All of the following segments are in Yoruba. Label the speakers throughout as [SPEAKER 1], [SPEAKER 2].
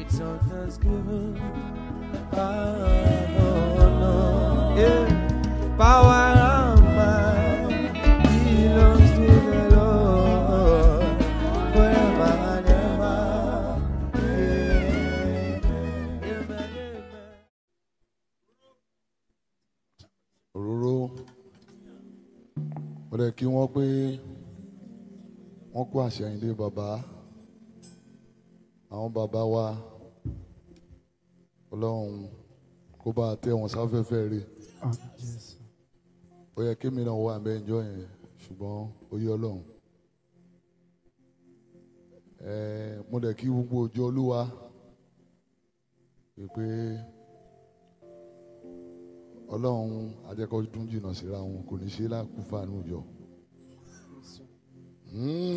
[SPEAKER 1] It's on Thanksgiving. Power, honor, yeah. Power and might belongs to the Lord forever and ever. Yeah. Amen, amen.
[SPEAKER 2] òróró ó dẹ̀ kí wọ́n pé wọ́n kó àṣẹyìndé bàbá àwọn bàbá wa ọlọ́run kó bá a tẹ́ wọn sáfẹ́fẹ́ rí ó yẹ kí mi náà wà bẹ́ẹ̀ jọ yẹn ṣùgbọ́n ó yẹ ọlọ́run ẹ̀ẹ́ mo dẹ̀ kí gbogbo òjò olúwa pé ọlọ́run ajẹ́kọ̀ọ́dún jìnnà síra wọn kò ní ṣe lákùúfà nù jọ. Mm,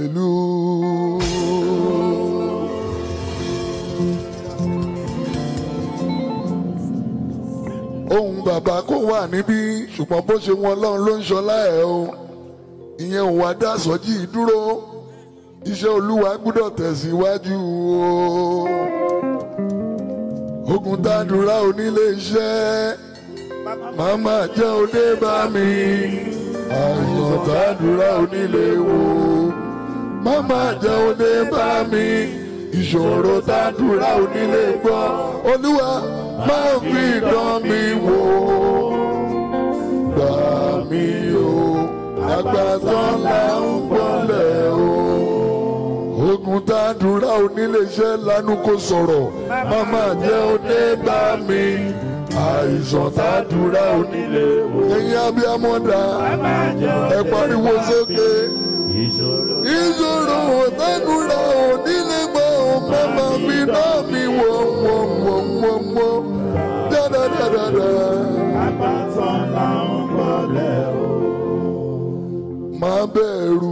[SPEAKER 2] hallelujah. ohun bàbá kò wà níbí ṣùgbọ́n bó ṣe wọn ọlọ́run ló ń ṣọlá ẹ̀ o ìyẹn ò wá dá sọ́jí dúró iṣẹ́ olúwa gbúdọ̀ tẹ̀síwájú o ogun tàdúrà onílé iṣẹ́ màmá jẹ́ òde bá mi àìsàn tàdúrà onílé wo màmá jẹ́ òde bá mi ìṣòro tàdúrà onílé gbọ́ olúwa máa fi dán mi wò gbà mí o àgbàtàn là ń gbọ́lẹ̀ o ogun tàdúrà oníléeṣẹ́ lanu kò sọ̀rọ̀ màmá jẹ́ òde bá mi àìsàn tàdúrà onílé wo. ẹ̀yin abiyamọ́dà ẹ pariwo sókè ìṣòro tàdúrà onílé gbọ́ màmá mi náà mi wọ̀ wọ̀ wọ̀ wọ̀ wọ̀ dáadáa. má bẹ̀rù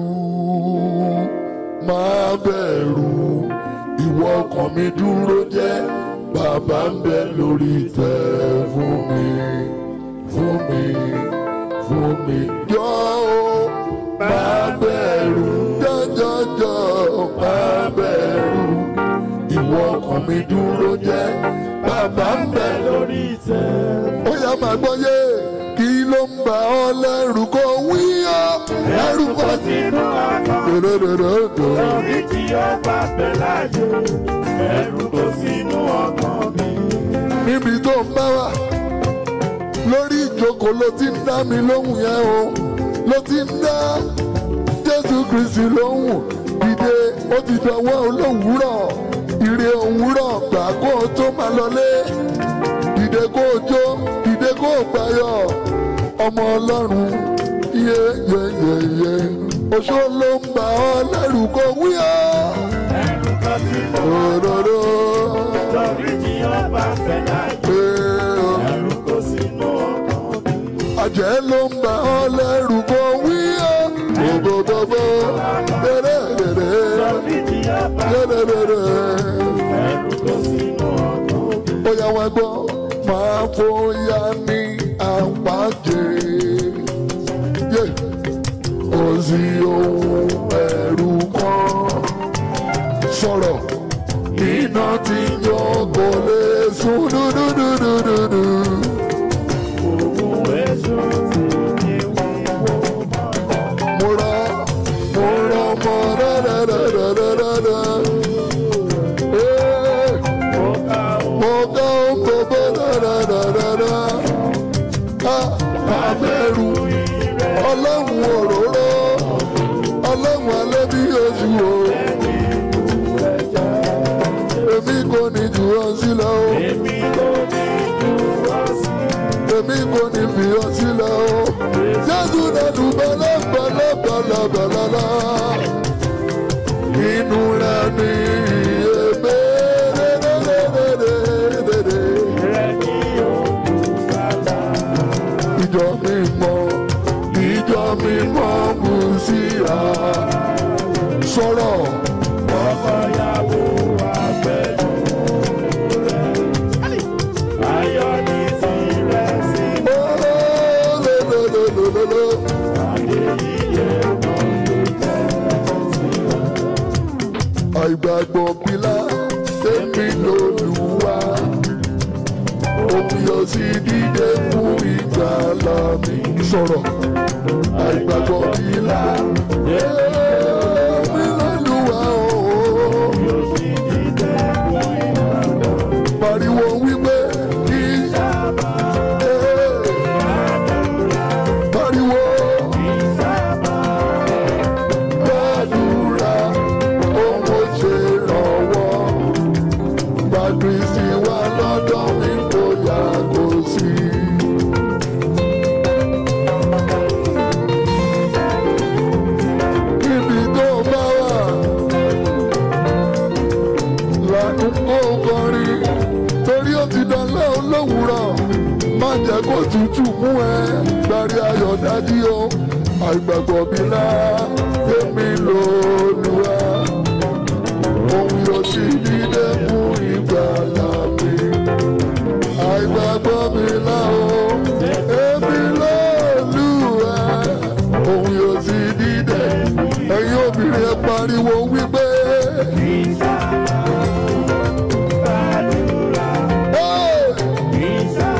[SPEAKER 2] má bẹ̀rù ìwọ ọkàn mi dúró jẹ́ bàbá ń bẹ lórí ìtẹ́ fún mi fún mi fún mi jọ o má bẹ̀rù jọjọjọ má bẹ̀rù ìwọ ọkàn mi dúró jẹ́ bàbá ń bẹ lórí ìtẹ́. ó yá máa gbọ́ yé kí ló ń bà ọ́ lẹ́rù kó wí ọ́ ẹrù kó
[SPEAKER 3] sínú ọkàn
[SPEAKER 2] dòdòdòdò.
[SPEAKER 3] lórí tí ó bá bẹ láyé ẹrù kò sínú ọkàn mi.
[SPEAKER 2] níbi tó ń bá wà lórí ìjókòó ló ti ń dá mi lóhùn yẹn o ló ti ń dá jésù kristi lóhùn dìde ó ti dọwọ́ olówùúrọ̀ ire òwúrọ̀ gbà kó o tó máa lọlé dìde kó o jó dìde kó o gbàyọ̀ ọmọ ọlọ́run yé yé yé yé oṣó ló ń bà ọ́ lẹ́rù kó wí ọ́
[SPEAKER 3] ẹrù kò sínú
[SPEAKER 2] òdòdó
[SPEAKER 3] lórí tí ó bá bẹ láyé ẹrù kò sínú ọkàn mi.
[SPEAKER 2] àjẹ́ ló ń bà ọ́ lẹ́rù kó wí ọ́ bòbòbòbò dèrèdèrè
[SPEAKER 3] lórí tí ó bá
[SPEAKER 2] dèrèdèrè
[SPEAKER 3] ẹrù kò sínú ọkàn mi.
[SPEAKER 2] ó yá wá gbọ́ máa fòyà ní àpàjẹ́ yé kò sí ohun ẹ̀rù kan sọ̀rọ̀ iná tí yọ kò lè sùn dúdúdúdúdú.
[SPEAKER 3] òun èso tí ní wíwọ́ mọ́.
[SPEAKER 2] mo rọ mo rọ mọ dáadáadáadáa. Ee,
[SPEAKER 3] mo ká òun
[SPEAKER 2] mo ká ń gbogbo dáadáadáa. Ká abẹ́rù ọlọ́run òróró ọlọ́run alẹ́ bí oṣù o. Èmi kò ní jù ọ sílẹ̀ o.
[SPEAKER 3] èmi kò ní ju ọ̀sìn.
[SPEAKER 2] Èmi kò ní fi ọ sílẹ̀ o. Jésù nínú bẹ́lẹ́bẹ́lẹ́bẹ́lẹ́bẹ́lẹ́. Inú rẹ̀ ní èmi dédédédédédé.
[SPEAKER 3] rẹ̀ ní olùbàdà.
[SPEAKER 2] Ìjọ mi mọ̀, ìjọ mi mọ̀ kù síra. Sọ̀rọ̀
[SPEAKER 3] ọkọ̀yàwó àgbẹ̀jọ rẹ̀. ayọ̀ ní tirẹ̀ sí
[SPEAKER 2] lélelelelele.
[SPEAKER 3] adéyíyé wọn ló jẹ́ tirẹ̀.
[SPEAKER 2] Àìgbàgbọ́ bílá tèmi lòlùwà omi yóò sì dìde fún ìgbàlà mi. sọ̀rọ̀ àìgbàgbọ́ mi là èmi lòlùwà o. pariwo wípé kí pariwo gbàdúrà ohun ó ṣe rànwọ́ gbàdúrà wà lọ́dọ̀ mi kò yàgò sí. níbi tó bá wà lànà kó kọrin torí ó ti dánlẹ́ olówùrọ̀ má jẹ́ kó tutù mú ẹ gbàrí ayọ̀ dájí o àìgbàgbọ́ mi náà èmi lòlùwà òun yóò sì dídé fún ìgbàlà mi àìgbàgbọ́ mi náà o èmi lòlùwà òun yóò sì dídé ẹ̀yin obìnrin ẹ pariwo wípé. Hey!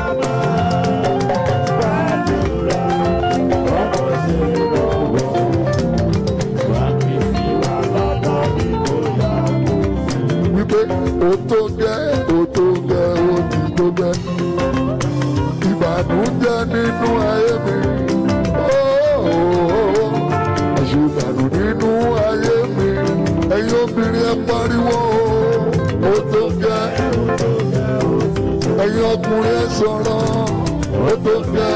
[SPEAKER 2] wípé o tó gẹ́ o tó gẹ́ o ti tó gẹ́ ìbànújẹ́ nínú ayé mi ooo àṣìbànú nínú ayé mi ẹ̀yin obìnrin ẹ pariwo o tó gẹ́ ẹ̀yin ọkùnrin ẹ sọ̀rọ̀ o tó gẹ́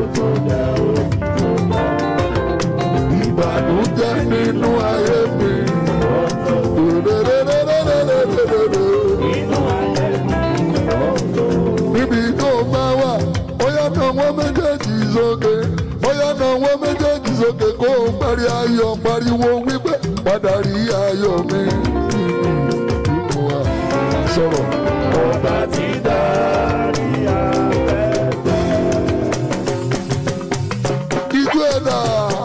[SPEAKER 2] ìbànújẹ́ nínú ayé mi. níbi tó bá wà bóyá kan wọ́n méjèèjì sókè bóyá kan wọ́n méjèèjì sókè kó o parí ayọ̀ pariwo wípé padà rí ayọ̀ mi. Ìmọ̀ wa sọ̀rọ̀.
[SPEAKER 3] Ọba ti dárí afẹ́fẹ́.
[SPEAKER 2] Ijú ẹ̀dá.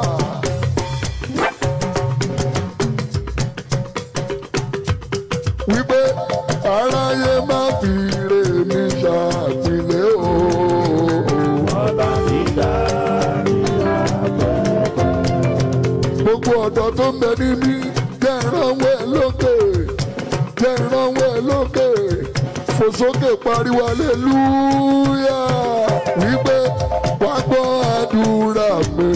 [SPEAKER 2] Wípé aráyé má fi ire mi ṣàtìlẹ́ o.
[SPEAKER 3] Ọba ti dárí afẹ́fẹ́.
[SPEAKER 2] Gbogbo ọ̀dọ́ tó ń bẹ níbí jẹ́ ìrànwọ́ ẹ lókè. Jẹ́ ìrànwọ́ ẹ lókè. Fò sókè pariwo aleluya. Wípé wá gbọ́ àdúrà mi.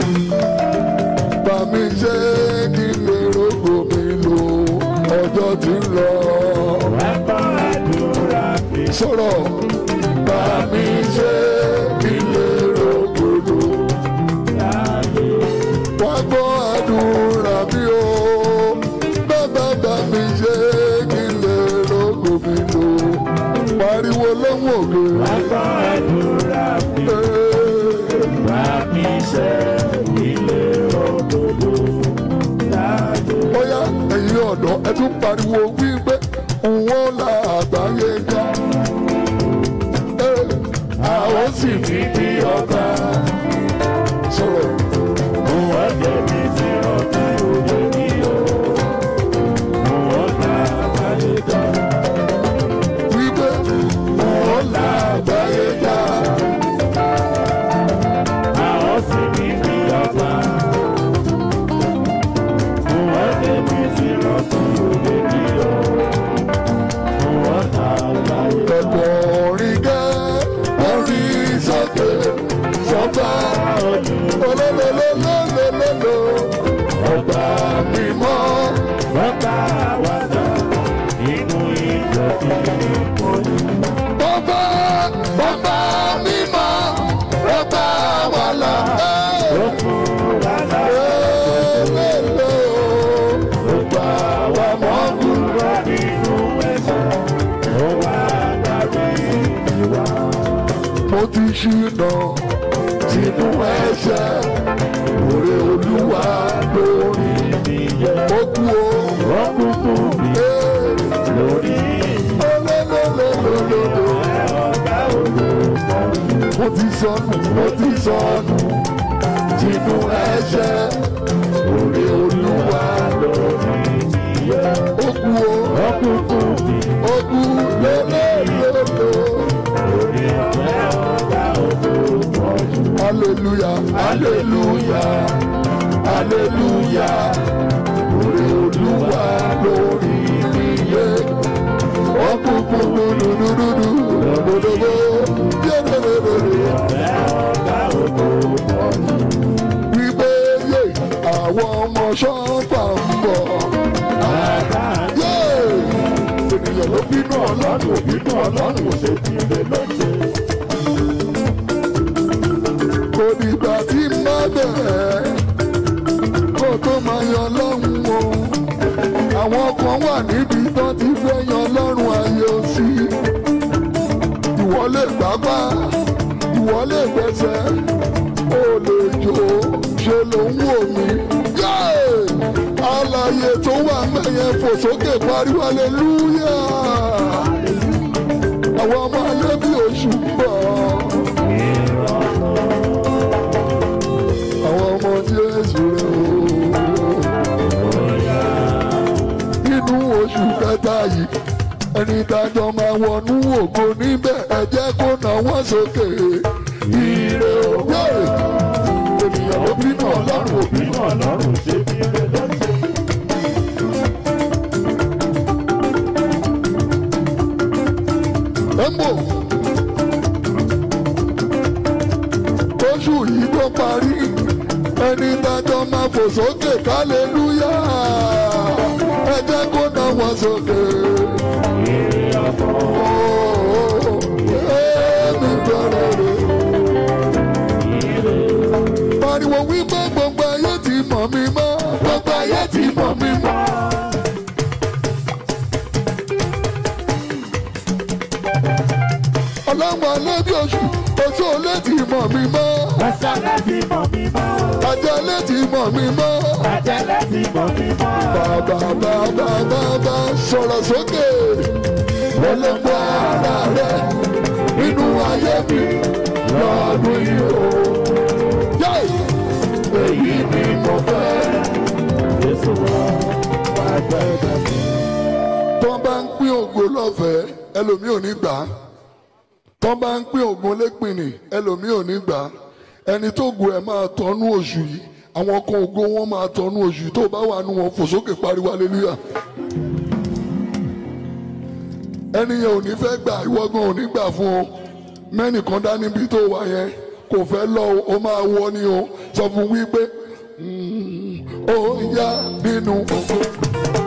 [SPEAKER 2] Bá mi ṣe kí n lè rògbò mi lò ọjọ́ tí ń lọ.
[SPEAKER 3] Ẹ̀kọ́ àdúrà fi
[SPEAKER 2] Sọ̀rọ̀ bá mi ṣe kí n lè rògbò lò.
[SPEAKER 3] láyé.
[SPEAKER 2] Wá gbọ́ àdúrà mi o. Bàbá bá mi ṣe kí n lè rògbò mi lò. Pariwo lọ́wọ́ òkè.
[SPEAKER 3] Ẹ̀kọ́ àdúrà fi bá mi ṣe ilé òdodo láyé.
[SPEAKER 2] Bóyá ẹ̀yin ọ̀dọ́ ẹ tún pariwo wípé òun la àgbáyé já. Àwọn sì fi bí ọba sọ̀rọ̀.
[SPEAKER 3] Wọ́n débi tí ọ̀tá òde ní o. Wọ́n ta àbáyé jọ.
[SPEAKER 2] Wípé òun la àgbáyé já.
[SPEAKER 3] Àwọn sì ní bí ọba. Wọ́n débi tí ọ̀tá òde ní o. Wọ́n ta àbáyé jọ.
[SPEAKER 2] Ẹ̀kọ́ orin gẹ́ orí sókè sọ́gbà olólólólólólóló ọgbà mímọ́.
[SPEAKER 3] Bàbá wa dá inú ìjọ tí mo ní.
[SPEAKER 2] Bọ́bá bọ́bá mímọ́ ọgbà wà lá.
[SPEAKER 3] Ó fún wa lá.
[SPEAKER 2] Lélẹ́lẹ́ o ọgbà wà mọ́ kú.
[SPEAKER 3] Kúrò nínú ẹ̀ṣẹ̀. Ó wá dárí ìwà.
[SPEAKER 2] Mo ti ṣìnà sínú ẹ̀ṣẹ̀ òrè olúwa lórí
[SPEAKER 3] Ìyẹn
[SPEAKER 2] ó kú o.
[SPEAKER 3] wọ́n kú fún mi
[SPEAKER 2] Ee,
[SPEAKER 3] lórí
[SPEAKER 2] olólólólólóló.
[SPEAKER 3] ọ̀gá olùkọ́.
[SPEAKER 2] mo ti sọnù mo ti sọnù sínú ẹ̀ṣẹ̀ òrè olúwa
[SPEAKER 3] Lórí ìyẹn
[SPEAKER 2] ó kú o
[SPEAKER 3] wọ́n kú fún mi
[SPEAKER 2] ó hallelujah hallelujah orí olúwa lórí mi yé ọkùnkùn dúdúdúdú lọ́dọ̀dọ̀gbọ́ yẹ́dẹ̀dẹ̀dẹ̀
[SPEAKER 3] ọ̀gá ògo pọ̀jù.
[SPEAKER 2] wípé yé àwọn ọmọ ṣọ́ọ̀fà ń bọ̀. Yé! ènìyàn ló bínú ọlọ́run ò bínú ọlọ́run ò ṣe ti lè lọ́jẹ́. kò dìgbà tí n bá bẹ̀rẹ̀ kó tó máa yan lọ́hùn o. àwọn kan wà níbi tán ti fẹ́ yan lọ́rùn ayé o sí. ìwọ lè gbágbá ìwọ lè gbẹ́sẹ̀ ó lè jò ṣe ló ń wò mí. Yéè! alààyè tó wà mẹ́yẹ fò sókè pariwo aleluya. àwọn ọmọ alẹ́ bí oṣù ń bọ̀. àwọn ọmọ Jésù rẹ̀ o. inú oṣù kẹta yìí ẹni dájọ́ máa wọnú ògo níbẹ̀ ẹ jẹ́ kó nà wọ́n sókè. ire òwe ènìyàn ló bínú ọlọ́run ò bínú
[SPEAKER 3] Bínú ọlọ́run ṣe ti lè lọ́jẹ́.
[SPEAKER 2] Embo. Oṣù yìí tó parí, ẹni dájọ́ máa fò sókè kálẹ́lúyà. Ẹ jẹ́ kó ná wọn sókè. Ooo, èmi bẹ̀rẹ̀ rẹ̀. Pariwo wípé gbogbo ayé ti mọ̀ mí mọ́. Gbogbo ayé ti mọ̀ mí mọ́. Ọlọ́run alẹ́ bí oṣù, oṣù olè ti mọ̀ mí mọ́.
[SPEAKER 3] Àṣàlẹ̀ ti mọ̀ mí mọ́.
[SPEAKER 2] Ajálẹ̀ ti mọ̀ mí mọ́.
[SPEAKER 3] Àjẹlẹ̀ ti mọ̀ mí mọ́.
[SPEAKER 2] Bàbá bàbá bàbá sọ̀rọ̀ sókè. Olóńgbò ara rẹ̀ nínú ayé mi lọ́dún yìí o. Yáì! Èyí ni mo fẹ́.
[SPEAKER 3] Jésù wá wá gbẹ́dẹ̀ mi.
[SPEAKER 2] Tó bá ń pín ògo lọ́fẹ̀ẹ́, ẹlòmíì ò ní gbà á. Tó bá ń pín ògo lépìnì, ẹlòmíì ò ní gbà á. Ẹni tó gu ẹ̀ máa tọ́nú oṣù yìí. Àwọn kan ògo wọn máa tọ́nú oṣù yìí. Tó bá wà nù wọn fò sókè pariwo aleluya. Ẹni yẹn ò ní fẹ́ gbà, ìwọ gan ò ní gbà fún o. Mẹ́nìkan dá níbi tó wà yẹn kò fẹ́ lọ o, ó máa wọ ni o. Sọ fún wípé "Mm, ó yá nínú ògo.